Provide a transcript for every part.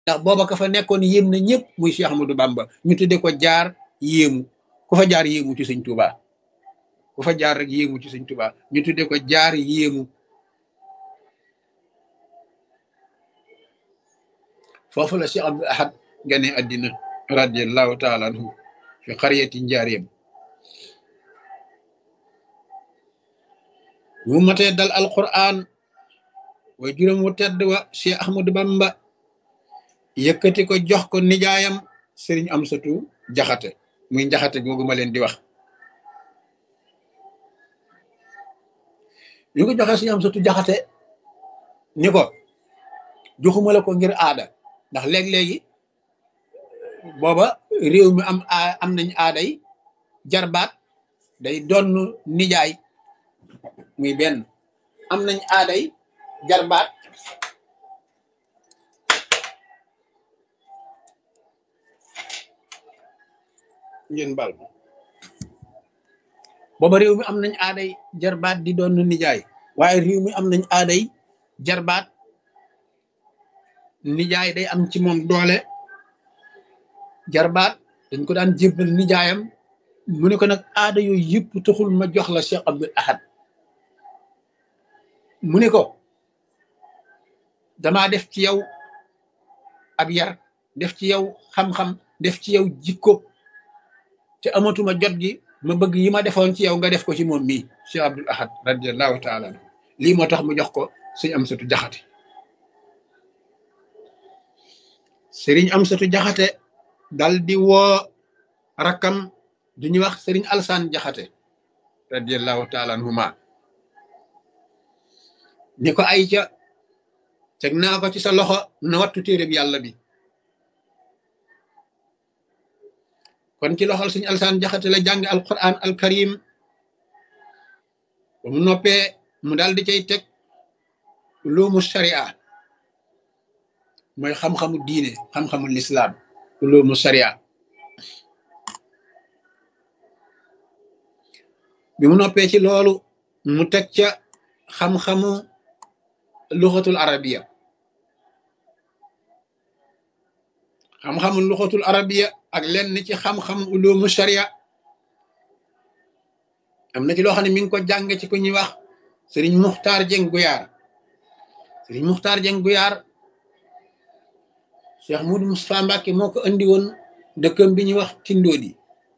ndax booba ka fa nekkoon yéem na ñëpp muy Cheikh Ahmadou Bamba ñu tudde ko jaar yéemu ku fa jaar yéemu ci sëñ Touba ku fa jaar rek yéemu ci sëñ Touba ñu tudde ko jaar yéemu foofu la Cheikh Abdul Ahad gane addina radiallahu taala anhu fi xariyati njaareem bu matee dal alquran way juróom wu tedd wa Cheikh Ahmadou Bamba yëkkati ko jox ko nijaayam sëriñ Amsatu Jaxate muy njaxate googu ma leen di wax ñu ko joxee sëriñ Amsatu Jaxate ni ko joxuma la ko ngir aada ndax léeg-léegi booba réew mi am am nañ aaday jarbaat day donn nijaay muy benn am nañ aaday jarbaat ngeen bal booba réew mi am nañ aaday jarbaat di doon nijaay waaye réew mi am nañ aaday jarbaat nijaay day am ci moom doole jarbaat dañ ko daan jébbal nijaayam mu ne ko nag aada yooyu yëpp taxul ma jox la Cheikh Abdul Ahad mu ne ko damaa def ci yow ab yar def ci yow xam-xam def ci yow jikko te amatuma jot gi ma bëgg yi ma defoon ci yow nga def ko ci moom mii Cheikh Abdul Ahad radiallahu taala anhu lii moo tax mu jox ko sëñ Amsatu Jaxate sëriñ Amsatu Jaxate dal di woo rakkam du ñuy wax sëriñ Alsaan Jaxate radiallahu taala anhuma ni ko ay ca teg naa ko ci sa loxo na wattu téereb yàlla bi kon ci loxol suñu alsaan jaxate la jàng alquran alkarim ba mu noppee mu daal di cay teg ulumu sharia mooy xam-xamu diine xam-xamu lislaam ulumu sharia bi mu noppee ci loolu mu teg ca xam-xamu luxatul arabiya xam-xamu luxatul arabiya ak lenn ci xam-xam ulumu sharia am na ci loo xam ne mi ngi ko jàng ci ku ñuy wax sëriñ muxtaar jeng guyaar sëriñ muxtaar jeng guyaar cheikh mudu mustapha mbàkke moo ko andi woon dëkkam bi ñuy wax tindoodi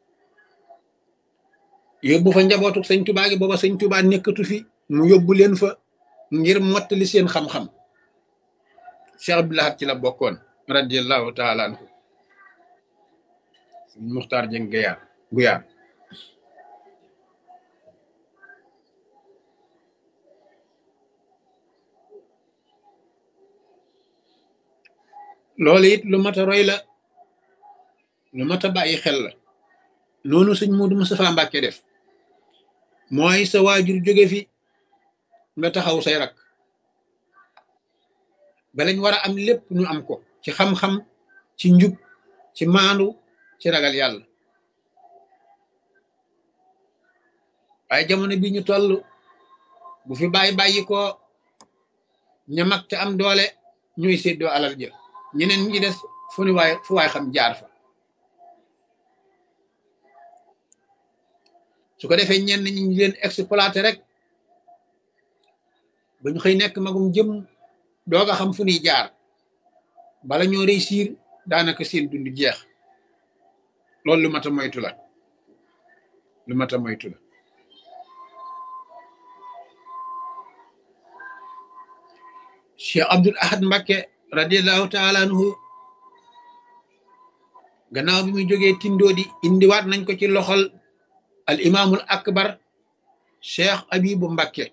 yóbbu fa njabootu sëñ tubaa gi booba sëñ tubaa nekkatu fi mu yóbbu leen fa ngir mottali seen xam-xam cheikh abdulahat ci la bokkoon radiallahu taala anhu sëñ muxtaar jeng guyaar guyaar loolu it lu mat a roy la lu mat a bàyyi xel la noonu sëñ Muudu Mustafaa Mbàkke def mooy sa waajur jóge fi nga taxaw say rak balañ war a am lépp ñu am ko ci xam-xam ci njub ci maandu ci ragal yàlla waaye jamono bi ñu toll bu fi bàyyi bàyyi ko ña mag te am doole ñuy séddoo alal ja ñeneen ñi des fu ni waay fu waay xam jaar fa su ko defee ñenn ñi ñu leen exploité rek ba ñu xëy nekk magum jëm doog a xam fu ñuy jaar bala ñoo réussir daanaka seen dund jeex loolu lu mat a moytu la lu mat a moytu la Cheikh Abdul Ahad Mbakke radiallahu taala anhu gannaaw bi muy jógee tindoodi indiwaat nañ ko ci loxol al imaamul akbar cheikh abibu mbakke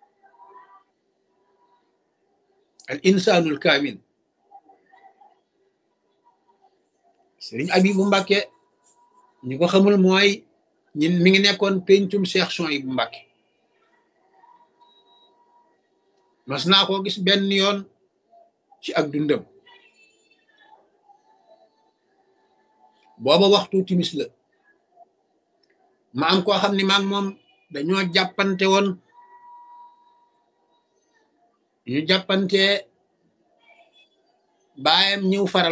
al insanul kaamil sëriñ abibu mbakke ñi ko xamul mooy ñin mi ngi nekkoon pencum cheikh Souhaïbou mbakke mas naa koo gis benn yoon ci ak dundam booba waxtu timis la ma am koo xam ne maag moom dañoo jàppante woon ñu jàppante baayam ñëw faral